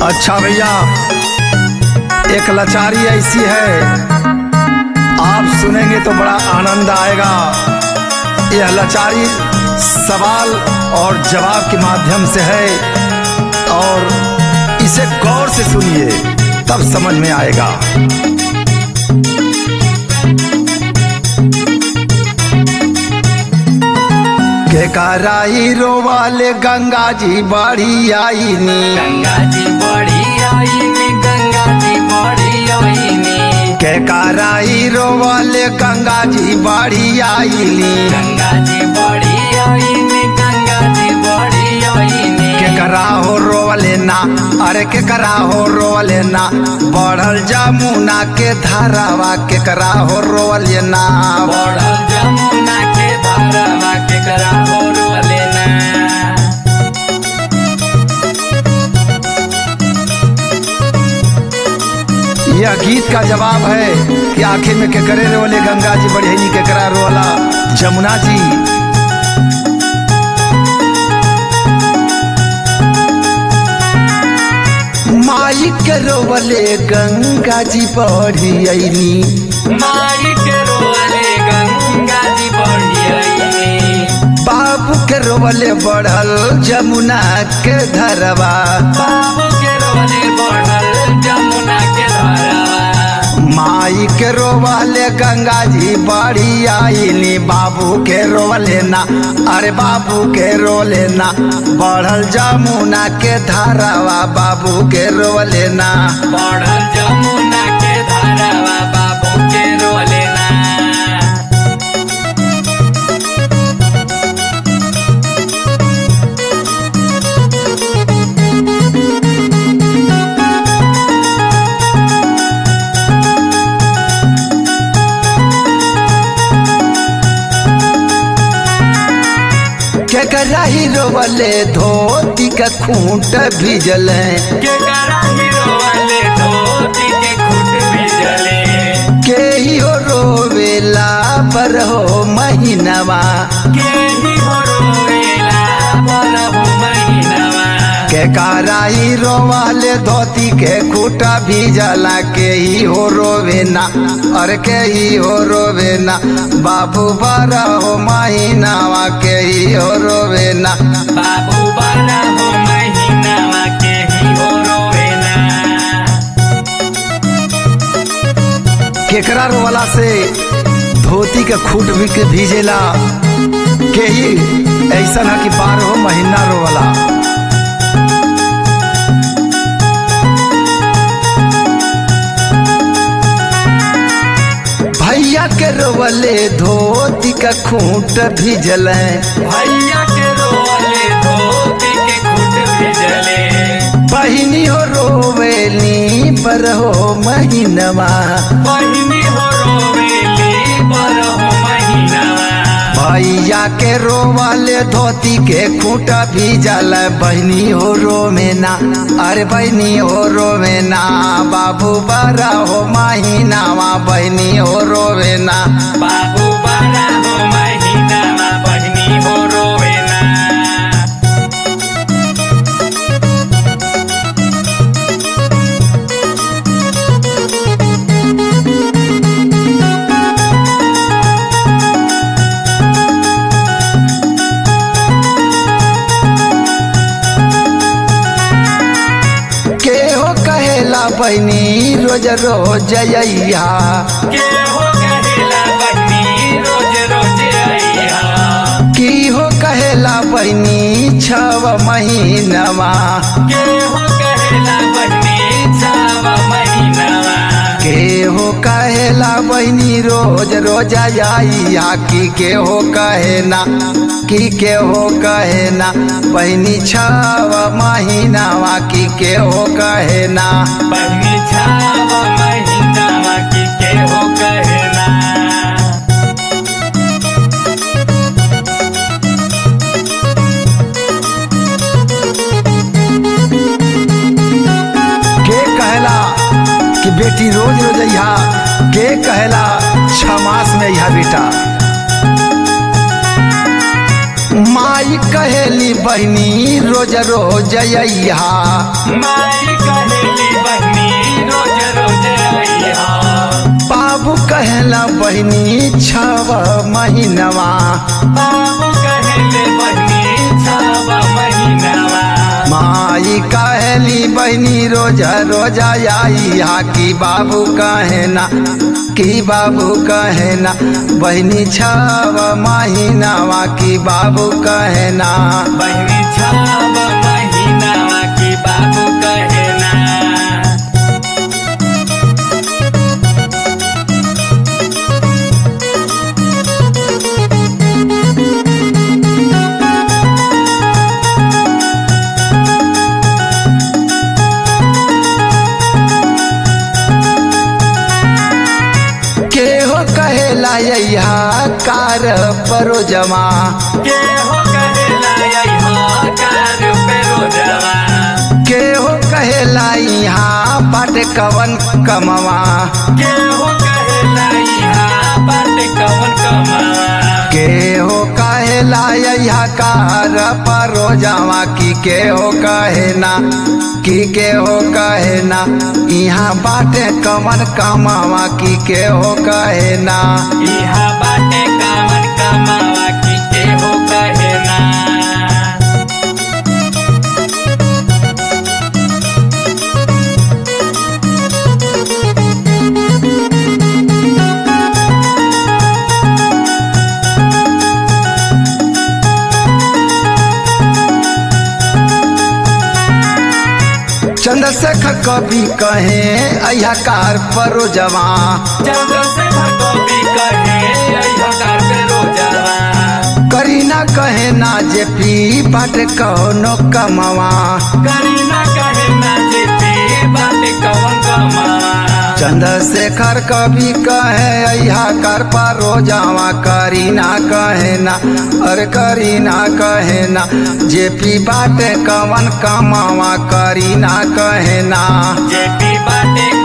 अच्छा भैया एक लाचारी ऐसी है आप सुनेंगे तो बड़ा आनंद आएगा यह लाचारी सवाल और जवाब के माध्यम से है और इसे गौर से सुनिए तब समझ में आएगा के कराई रोवाले गंगा जी बड़ी आई नी गंगा जी बड़ी आईनी गंगा जी बड़ी आईनी के कराई रोवाले गंगा जी बड़ी आईली गंगा जी बड़ी आईनी गंगा जी बड़ी आईनी के करा हो रोवले ना अरे के करा हो रोवले ना बढ़ल जमुना के धारावा के करा हो रोवले ना बड़ल जमुना के धारावा के करा हो लेना यह गीत का जवाब है कि आखिर में के करे रोवले गंगा जी बढ़ेनी के करा रोवला जमुना जी माई के रोवले गंगा जी बढ़ी अइनी माई के रोले गंगा जी बड़ी आईनी बाबू के रोवले बढ़ल जमुना के धरवा बाबू के रोले बढ़ल जमुना के धारावा माई के रोवले गंगा जी बड़ी आईनी बाबू के रोवले ना अरे बाबू के रोले ना बढ़ल जमुना के धारावा बाबू के रोवले ना बढ़ल जमुना के धारावा बाबू के रोलेना के कराही रोवले धोती का खूंट भिजल के करा हीरो वाले धोती के खुट भी जले के ही हो रोवेला पर हो महीनवा के ही हो रोवेला बरहु महीनवा के कराई रोवाले धोती के खूटा भी जला के ही हो रोवे ना और के ही हो रोवे ना बाबू बारा हो महीनावा के ही हो रोवे ना बाबू बरहु महीनवा के ही हो रोवेना केकरा रोवाला से धोती के खूट भी के भीजेला के ही ऐसा ना कि बारह महीना रोवाला भैया के रोवले धोती का खूंट भिजल भैया के रोले धोती के खुट भी जले बहिनी हो रोवेली पर हो महीनवा बहिनी हो रोवेली बरहु महीनवा भैया के रोवाले धोती के खूंटा भिजल बहनी हो रोवेना अरे बहनी हो रोवेना बाबू बड़ा हो महीनावा बहनी हो रोवेना बाबू बरहु महीनवा बहिनी हो रोवेना के हो कहेला बहनी रोज रोज अइहा के हो कहेला बहिनी रोज रोज अइहा की हो कहेला बहनी छव महीनवा के हो कहेला बहिनी छाव महीनवा के हो कहेला बहनी रोज रोज आइया की के हो कहेना की के हो कहेना बहनी छव महीनावा की के हो कहेना बहिनी छाव महीनवा की के हो कहेला के कहेला कि बेटी रोज रोज अइहा के कहेला छह मास में अइहा बेटा माई माई कहेली बहनी रोज रोज अइहा माई कहेली बहनी रोज रोज अइहा बाबू कहेला बहनी छव महीनवा बाबू कहेले बहनी छव महीनावा माई कहेली बहनी रोज रोज अइहा की बाबू कहेना की बाबू कहेना बहनी छव महीनवा की बाबू कहेना बहनी छव महीनावा की बाबू कहेना केहो कहेला अइहा कार परोजमा के हो कहेला अइहा कार पे रोजवा केहो कहेला यहाँ बाट कवन कमवा के हो कहेला इहा बाट कवन कमावा केहो कहेला यहाँ कार परोजमा की केहो कहेना की केहो कहेना यहाँ बाटे कवन कमावा की केहो कहेना इहा बाटे कामन कमावा की के हो कहेना चंद्रशेखर कवि कहे अहिया कार परोजमा चंद्रशेखर कवि कहे अइहा कार पे रोजवा करीना कहे ना जे पी बाट कौनो कमवा करीना कहे ना जेती बाटे कवन कमावा चंद्रशेखर कवि कहे अहा कर पारो जावा करीना कहे ना अरे करीना कहे ना जे पी बाटे कवन कमावा करीना कहे ना जेती बाटे